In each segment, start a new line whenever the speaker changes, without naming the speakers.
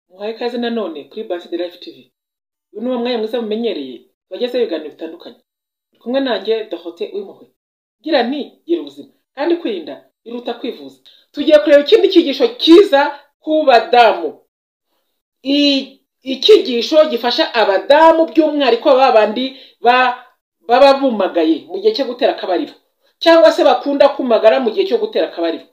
muhaye ikaze nanone kuri Buffy the Life TV uyu ni uwo mwanya mwiza mumenyereye tubagezeho ibiganiro bitandukanye uri kumwe nanjye Dorothée Uwimpuhwe gira nti gira ubuzima kandi kwirinda biruta kwivuza tugiye kureba ikindi cyigisho cyiza ku badamu I- icyigisho gifasha abadamu by'umwihariko ba bandi ba- baba bumagaye mu gihe cyo gutera akabariro cyangwa se bakunda kumagara mu gihe cyo gutera akabariro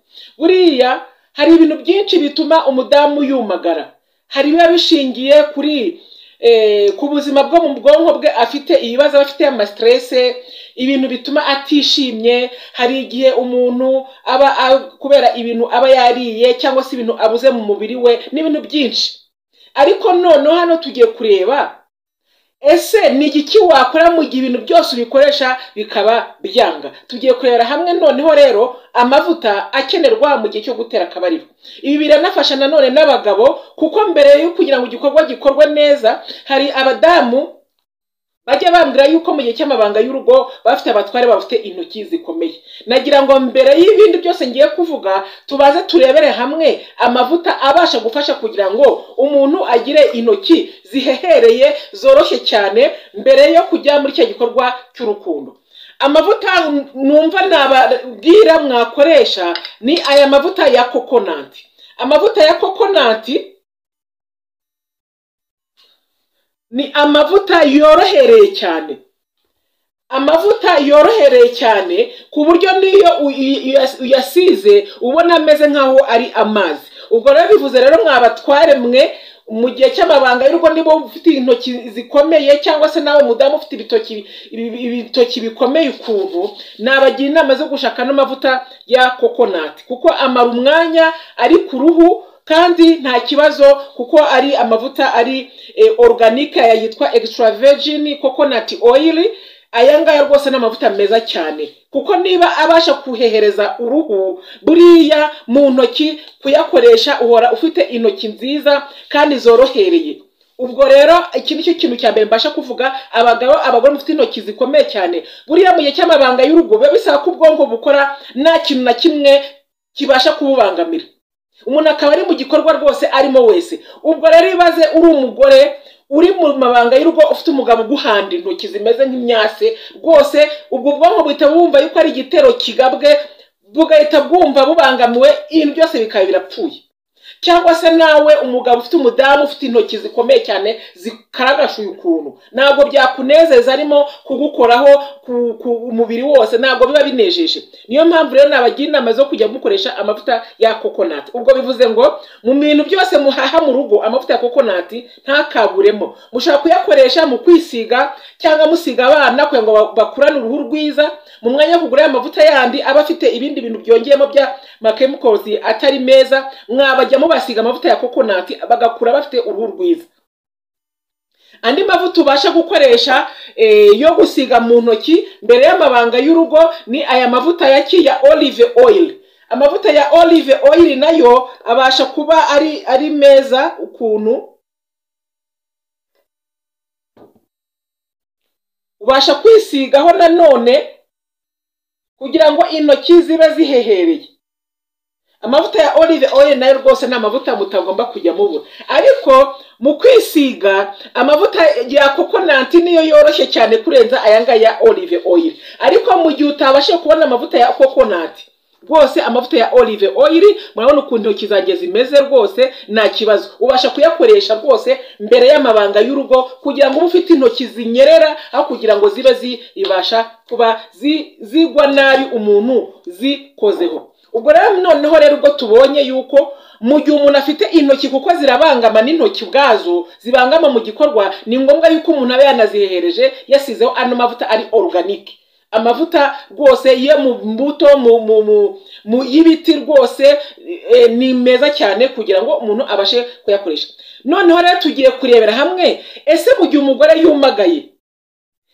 buriya hari ibintu byinshi bituma umudamu yumagara hari biba bishingiye kuri eh, ku buzima bwo mu bwonko bwe afite ibibazo aba afite amasiterese ibintu bituma atishimye hari igihe umuntu aba a- kubera ibintu aba yariye cyangwa se ibintu abuze mu mubiri we n'ibintu byinshi ariko noneho hano tugiye kureba ese ni igiki wakora mu gihe ibintu byose ubikoresha bikaba byanga tugiye kurebera hamwe noneho rero amavuta akenerwa mu gihe cyo gutera akabariro ibi biranafasha nanone n'abagabo kuko mbere yo kugira ngo igikorwa gikorwe neza hari abadamu bajya bambwira yuko mu gihe cy'amabanga y'urugo baba bafite abatware bafite intoki zikomeye nagira ngo mbere y'ibindi byose ngiye kuvuga tubaze turebere hamwe amavuta abasha gufasha kugira ngo umuntu agire intoki zihehereye zoroshye cyane mbere yo kujya muri icyo gikorwa cy'urukundo amavuta numva nababwira mwakoresha ni aya mavuta ya kokonati amavuta ya kokonati ni amavuta yorohereye cyane amavuta yorohereye cyane ku buryo n'iyo uy- uyas- uyasize ubona ameze nk'aho ari amazi ubwo rero bivuze rero mwa batware mwe mu gihe cy'amabanga y'urugo niba ufite intoki zikomeye cyangwa se nawe mudamu ufite ibitoki ibi- ibitoki bikomeye ukuntu nabagira inama zo gushaka n'amavuta ya kokonati kuko amara umwanya ari ku ruhu kandi nta kibazo kuko ari amavuta ari eh, organique aya yitwa extra virgin coconut oil aya ngaya rwose ni amavuta meza cyane kuko niba abasha kuhehereza uruhu buriya mu ntoki kuyakoresha uhora ufite intoki nziza kandi zorohereye ubwo rero iki ni cyo kintu cya mbere mbasha kuvuga abagabo abagore mufite intoki zikomeye cyane buriya mu gihe cy'amabanga y'urugo biba bisaba ko ubwonko bukora nta kintu na kimwe kibasha kububangamira umuntu akaba ari mu gikorwa rwose arimo wese ubwo rero ibaze uri umugore uri mu mabanga y'urugo ufite umugabo uguhanda intoki zimeze nk'imyase rwose ubwo bwonko buhita bumva yuko ari igitero kigabwe bugahita bwumva bubangamiwe ibintu byose bikaba birapfuye cyangwa se nawe umugabo ufite umudamu ufite intoki zikomeye cyane zikaragashuye ukuntu ntabwo byakunezeza arimo kugukoraho ku, ku umubiri wose ntabwo biba binejeje niyo mpamvu rero nabagira inama zo kujya mukoresha amavuta ya kokonati ubwo bivuze ngo mu bintu byose muhaha mu rugo amavuta ya kokonati ntakaburemo mushobora kuyakoresha mu kwisiga cyangwa musiga abana kugira ngo ba- bakurane uruhu rwiza mu mwanya wo kugura amavuta yandi aba afite ibindi bintu byongeyemo bya makemikozi atari meza mwabajya mubasiga amavuta ya kokonati bagakura bafite uruhu rwiza andi mavuta ubasha gukoresha eh, yo gusiga mu ntoki mbere y'amabanga y'urugo ni aya mavuta ya ki ya olive oil amavuta ya olive oil nayo abasha kuba ari ari meza ukuntu ubasha kwisigaho nanone kugira ngo intoki zibe zihehereye amavuta ya olive oil nayo rwose ni amavuta mutagomba kujya mubura ariko mu kwisiga amavuta ya kokonati niyo yoroshye cyane kurenza aya ngaya ya olive oil ariko mu gihe utabashije kubona amavuta ya kokonati rwose amavuta ya olive oil murabona ukuntu intoki zanjye zimeze rwose nta kibazo ubasha kuyakoresha rwose mbere y'amabanga y'urugo kugira ngo ube ufite intoki zinyerera aho kugira ngo zibe zibasha kuba zi- zigwa nabi umuntu zikozeho ubwo rero noneho rero ubwo tubonye yuko mu gihe umuntu afite intoki kuko zirabangama n'intoki ubwazo zibangama mu gikorwa ni ngombwa yuko umuntu aba yanazihereje yasizeho ano mavuta ari oruganike amavuta rwose yo mu mbuto mu mu mu, mu y'ibiti rwose eh, ni meza cyane kugira ngo umuntu abashe kuyakoresha noneho rero tugiye kurebera hamwe ese mu gihe umugore yumagaye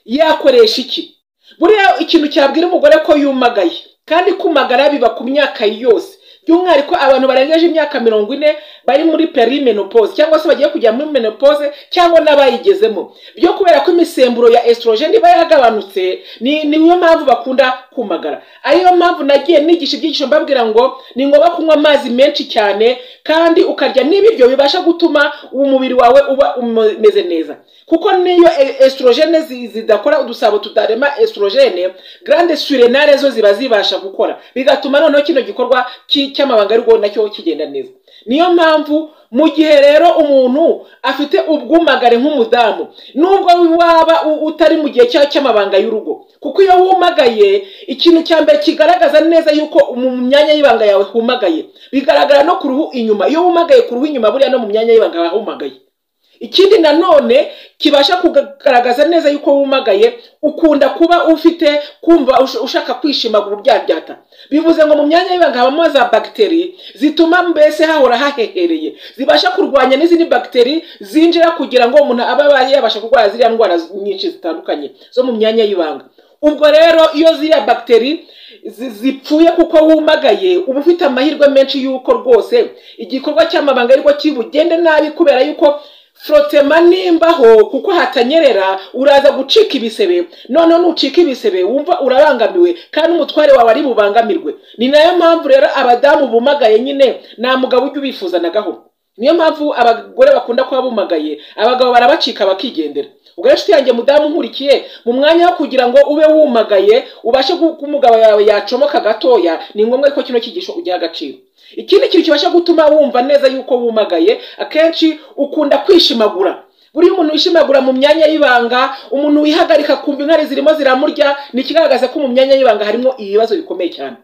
yakoresha iki buriya ikintu cyabwira umugore ko yumagaye kandi kumagara biba ku myaka yose by'umwihariko abantu barengeje imyaka mirongo ine bari muri perimenopause cyangwa se bagiye kujya muri menopause cyangwa n'abayigezemo byo kubera ko imisemburo ya estrogene iba yaragabanutse ni niyo mpamvu bakunda kumagara ariyo mpamvu nagiye nigisha ibyigisho mbabwira ngo ni ngombwa kunywa amazi menshi cyane kandi ukarya n'ibiryo bibasha gutuma umubiri wawe uba umeze neza kuko niyo e- estrogene zi- zidakora udusabo tutarema estrogene grande surenale zo ziba zibasha gukora bigatuma noneho kino gikorwa ki- cy'amabanga ariko nacyo kigenda neza niyo mpamvu mu gihe rero umuntu afite ubwumagare nk'umudamu nubwo waba u- utari mu gihe cya- cy'amabanga y'urugo kuko iyo wumagaye ikintu cya mbere kigaragaza neza yuko mu myanya y'ibanga yawe humagaye bigaragara no ku ruhu inyuma iyo wumagaye ku ruhu inyuma buriya no mu myanya y'ibanga yawe humagaye ikindi nanone kibasha kugaragaza neza yuko wumagaye ukunda kuba ufite kumva ush- ushaka kwishimagura ubyabyata bivuze ngo mu myanya y'ibanga habamo za bagiteri zituma mbese hahora hahehereye zibasha kurwanya n'izindi bagiteri zinjira kugira ngo umuntu abe aba yabasha kurwara ziriya ndwara z- nyinshi zitandukanye zo mu myanya y'ibanga ubwo rero iyo ziriya bagiteri zi- zipfuye kuko wumagaye uba ufite amahirwe menshi y'uko rwose igikorwa cy'amabanga ariko kibugende nabi kubera yuko forotema nimbaho kuko hatanyerera uraza gucika ibisebe noneho nucika ibisebe wumva urabangamiwe kandi umutware wawe ari bubangamirwe ni nayo mpamvu rero abadamu bumagaye nyine nta mugabo ujya ubifuzanagaho niyo mpamvu abagore bakunda kuba bumagaye abagabo barabacika bakigendera ubwo rero inshuti yanjye mudamu nkurikiye mu mwanya wo kugira ngo ube wumagaye ubashe gu- ko umugabo yawe yacomoka gatoya ni ngombwa ko kino kigisho ugiha agaciro ikindi kintu kibasha gutuma wumva neza yuko wumagaye akenshi ukunda kwishimagura buriya umuntu wishimagura mu myanya y'ibanga umuntu wihagarika kumva inkari zirimo ziramurya ni ikigaragaza ko mu myanya y'ibanga harimo ibibazo bikomeye cyane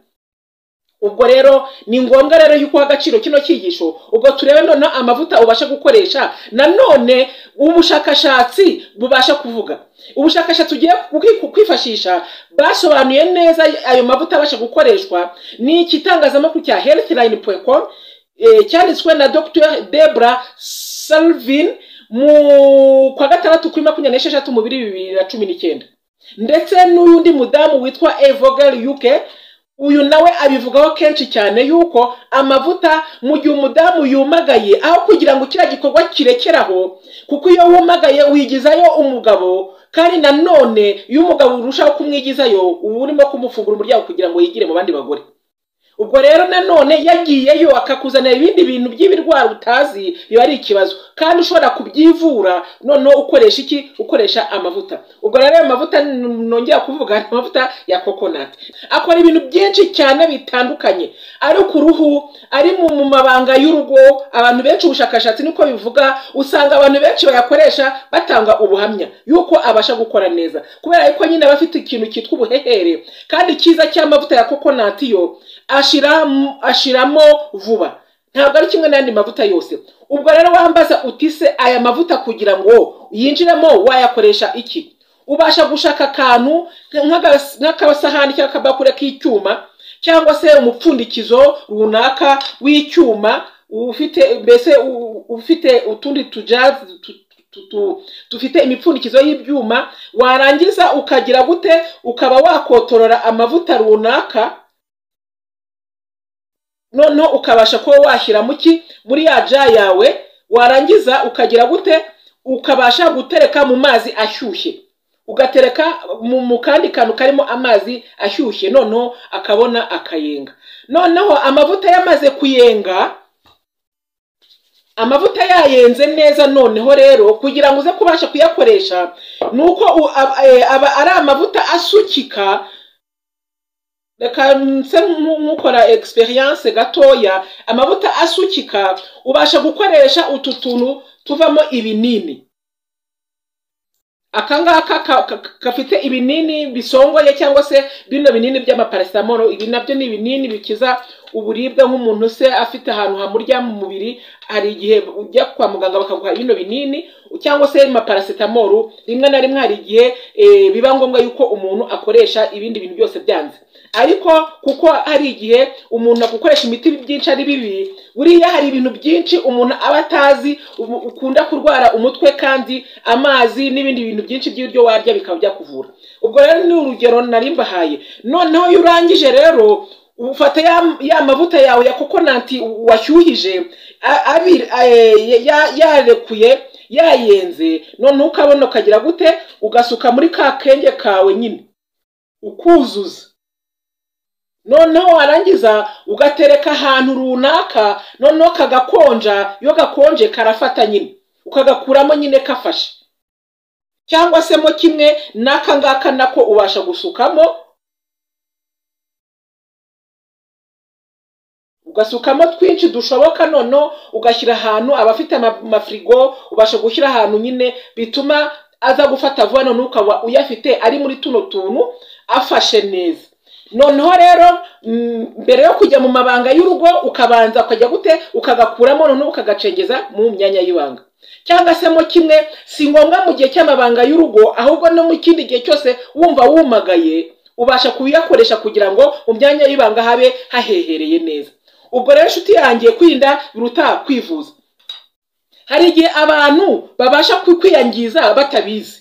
ubwo rero ni ngombwa rero yuko uha agaciro kino cyigisho ubwo turebe noneho amavuta ubasha gukoresha nanone ubushakashatsi bubasha kuvuga ubushakashatsi ugiye kwi- kwifashisha basobanuye neza ayo mavuta abasha gukoreshwa ni ikitangazamakuru cya healthline.com eh, cyanditswe na dr debra salvin mu kwa gatandatu kuri makumyabiri n'esheshatu mu bibiri na cumi n'icyenda ndetse n'undi mudamu witwa evogel yuke uyu nawe abivugaho kenshi cyane yuko amavuta mu gihe umudamu yumagaye aho kugira ngo kiriya gikorwa kirekeraho kuko iyo wumagaye wigizayo umugabo kandi nanone iyo umugabo urushaho kumwigizayo uba urimo kumufungura umuryango kugira ngo yigire mu bandi bagore ubwo rero nanone yagiyeyo akakuzanira ibindi bintu by'ibirwara utazi biba ari ikibazo kandi ushobora kubyivura noneho ukoresha iki ukoresha amavuta ubwo rero ayo mavuta n- nongera kuvuga ni amavuta ya kokonati akora ibintu byinshi cyane bitandukanye ari ku ruhu ari mu mu mabanga y'urugo abantu benshi ubushakashatsi niko bivuga usanga abantu benshi bayakoresha batanga ubuhamya yuko abasha gukora neza kubera yuko nyine aba afite ikintu cyitwa ubuhehere kandi cyiza cy'amavuta ya kokonati yo ashiramo ashiramo vuba ntabwo ari kimwe n'andi mavuta yose ubwo rero wambaza uti se aya mavuta kugira ngo yinjiremo wayakoresha iki ubasha gushaka akantu nk'agas- nk'akasahani cyangwa akabakure k'icyuma cyangwa se umupfundikizo runaka w'icyuma ufite mbese u- ufite utundi tujazi tu- tu- tu- dufite imipfundikizo y'ibyuma warangiza ukagira gute ukaba wakotorora amavuta runaka noneho ukabasha kuba washyira mu ki muri ya ja yawe warangiza ukagira gute ukabasha gutereka mu mazi ashyushye ugatereka mu mu kandi kantu karimo amazi ashyushye noneho akabona akayenga noneho amavuta yamaze kuyenga amavuta yayenze neza noneho rero kugira ngo uze kubasha kuyakoresha ni uko u- aba- eh, aba ari amavuta asukika reka nse nku- nk'ukora egisperiyanse gatoya amavuta asukika ubasha gukoresha utu tuntu tuvamo ibinini aka ngaka ka- ka- gafite ibinini bisongoye cyangwa se bino binini by'amaparasetamoro ibi nabyo ni ibinini bikiza uburibwe nk'umuntu se afite ahantu hamurya mu mubiri hari igihe ujya kwa muganga bakaguha bino binini cyangwa se amaparasetamoro rimwe na rimwe hari igihe eh, biba ngombwa yuko umuntu akoresha ibindi bintu byose byanze ariko kuko hari igihe umuntu agukoresha imiti byinshi ari bibi buriya hari ibintu byinshi umuntu aba atazi ubu- ukunda kurwara umutwe kandi amazi n'ibindi bintu byinshi by'ibiryo warya bikaba byakuvura ubwo rero ni urugero nari mbahaye noneho iyo urangije rero ufata ya, ya mavuta yawe ya kokonati washyuhije a- abiri eh, ya- yarekuye yayenze noneho ukabona ukagira gute ugasuka muri ka kenge kawe nyine ukuzuza noneho warangiza ugatereka ahantu runaka noneho kagakonja iyo gakonje karafata nyine ukagakuramo nyine kafashe cyangwa se mo kimwe n'aka ngaka nako ubasha gusukamo ugasukamo twinshi dushoboka noneho ugashyira ahantu abafite ama- amafirigo ubasha gushyira ahantu nyine bituma aza gufata vuba noneho ukaba uyafite ari muri tuno tuntu afashe neza noneho rero mm, mbere yo kujya mu mabanga y'urugo ukabanza ukajya gute ukagakuramo noneho ukagacengeza mu myanya y'ibanga cyangwa se mo kimwe si ngombwa mu gihe cy'amabanga y'urugo ahubwo no mu kindi gihe cyose wumva wumagaye ubasha kuyakoresha kugira ngo mu myanya y'ibanga habe hahehereye neza ubwo rero inshuti yangiye kwirinda biruta kwivuza hari igihe abantu babasha kwi- kwiyangiza batabizi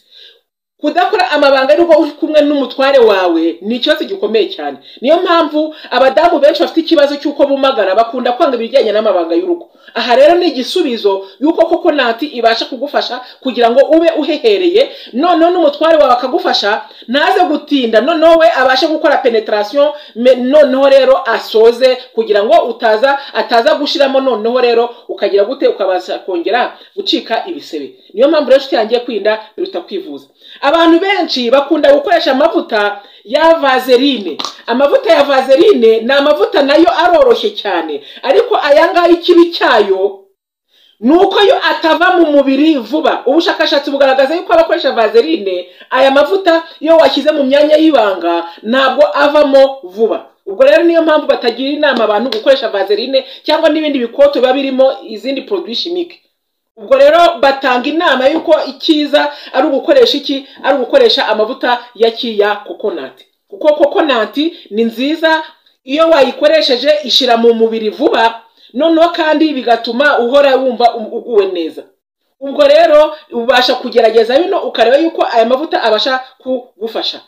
kudakora amabanga y'urugo uri kumwe n'umutware wawe ni ikibazo gikomeye cyane niyo mpamvu abadamu benshi bafite ikibazo cy'uko bumagara bakunda kwanga ibijyanye n'amabanga y'urugo aha rero ni igisubizo y'uko koko nati ibasha kugufasha kugira ngo ube uhehereye noneho n'umutware wawe akagufasha ntaze gutinda noneho we abashe gukora penetarasiyo noneho rero asoze kugira ngo utaza ataza gushyiramo noneho rero ukagira gute ukabasha kongera gucika ibisebe niyo mpamvu rero inshuti yangiye kwirinda biruta kwivuza abantu benshi bakunda gukoresha amavuta ya vaseline amavuta ya vaseline ni amavuta nayo aroroshye cyane ariko aya ngaya ikibi cyayo ni uko yo atava mu mubiri vuba ubushakashatsi bugaragaza yuko abakoresha vaseline aya mavuta iyo washyize mu myanya y'ibanga ntabwo avamo vuba ubwo rero niyo mpamvu batagira inama abantu gukoresha vaseline cyangwa n'ibindi bikoto biba birimo izindi produit chimique ubwo rero batanga inama y'uko icyiza ari ugukoresha iki ari ugukoresha amavuta ya kiya kokonati kuko kokonati ni nziza iyo wayikoresheje ishyira mu mubiri vuba noneho kandi bigatuma uhora wumva u- uguwe neza ubwo rero ubasha kugerageza bino ukareba yuko aya mavuta abasha kugufasha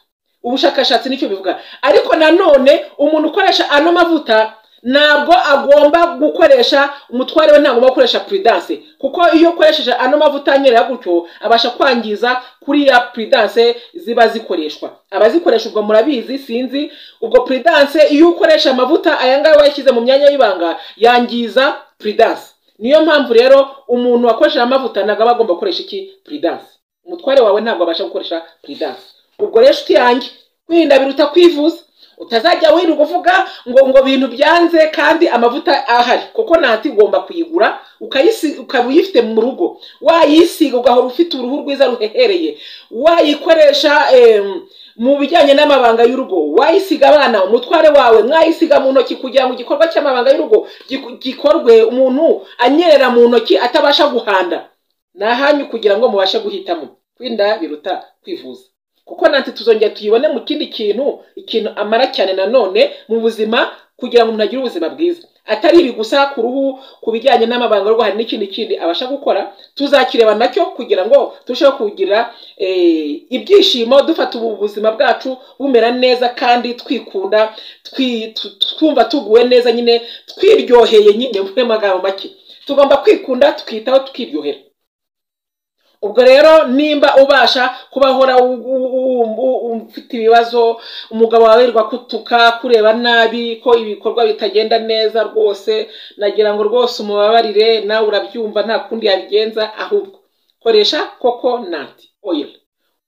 ubushakashatsi nicyo bivuga ariko nanone umuntu ukoresha ano mavuta ntabwo agomba gukoresha umutware we ntabwo agomba gukoresha puridanse kuko iyo ukoresheje ano mavuta anyerera gutyo abasha kwangiza kuriya puridanse ziba zikoreshwa abazikoresha ubwo murabizi sinzi ubwo puridanse iyo ukoresha amavuta aya ngaya wayashyize mu myanya y'ibanga yangiza puridanse niyo mpamvu rero umuntu wakoresheje amavuta ntabwo aba agomba gukoresha iki puridanse umutware wawe ntabwo abasha gukoresha puridanse ubwo rero inshuti yanjye kwirinda biruta kwivuza utazajya wirirwa uvuga ngo ngo bintu byanze kandi amavuta ahari kuko nati ugomba kuyigura ukayisi- ukaba uyifite mu rugo wayisiga ugahora ufite uruhu rwiza ruhehereye wayikoresha em, mu bijyanye n'amabanga y'urugo wayisiga abana umutware wawe mwayisiga mu ntoki kugira ngo igikorwa cy'amabanga y'urugo giku- gikorwe umuntu anyerera mu ntoki atabasha guhanda ni ahanyu kugira ngo mubashe guhitamo kwirinda biruta kwivuza kuko nanti tuzongera tuyibone mu kindi kintu ikintu amara cyane nanone mu buzima kugira ngo umuntu agire ubuzima bwiza atari ibi gusa ku ruhu ku bijyanye n'amabanga y'urugo hari n'ikindi kindi abasha gukora tuzakireba nacyo kugira ngo turusheho kugira eh, ibyishimo dufata ubu buzima bwacu bumera neza kandi twikunda twi- tu- twumva tuguwe neza nyine twiryoheye nyine mu magambo make tugomba kwikunda tukitaho tukiryohera ubwo rero nimba ubasha kuba uhora u- u- u- u- ufite ibibazo umugabo wawe yirirwa kutuka kureba nabi ko ibikorwa bitagenda neza rwose nagira ngo rwose umubabarire nawe urabyumva nta kundi yabigenza ahubwo koresha koko nati oyiri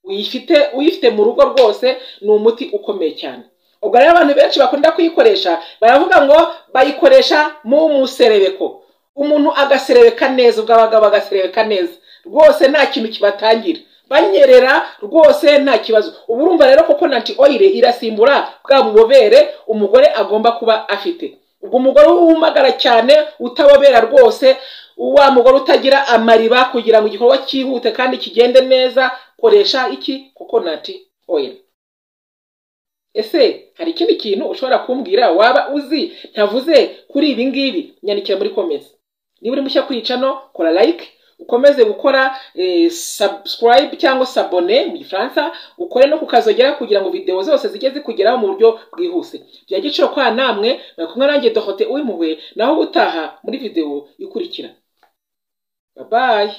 uyifite uyifite mu rugo rwose ni umuti ukomeye cyane ubwo rero abantu benshi bakunda kuyikoresha baravuga ngo bayikoresha mu muserebeko umuntu agaserebeka neza ubwo abagabo bagaserebeka neza rwose nta kintu kibatangira banyerera rwose nta kibazo ubu urumva rero koko nanti oyire irasimbura bwa bubobere umugore agomba kuba afite ubwo umugore wumagara cyane utabobera rwose wa mugore utagira amariba kugira ngo igikorwa cyihute kandi kigende neza koresha iki koko nanti oyire ese hari ikindi kintu ushobora kumbwira waba uzi ntavuze kuri ibi ngibi nyandikira muri komesi niba uri mushya kuri icano kora like ukomeze gukora eh, subscribe cyangwa sabone mu gifaransa ukore no kukazogera kugira ngo videwo zose zijye zikugeraho mu buryo bwihuse bya giciro kwa namwe bari kumwe nanjye dohote uwimpuhwe naho ubutaha muri videwo ikurikira babaye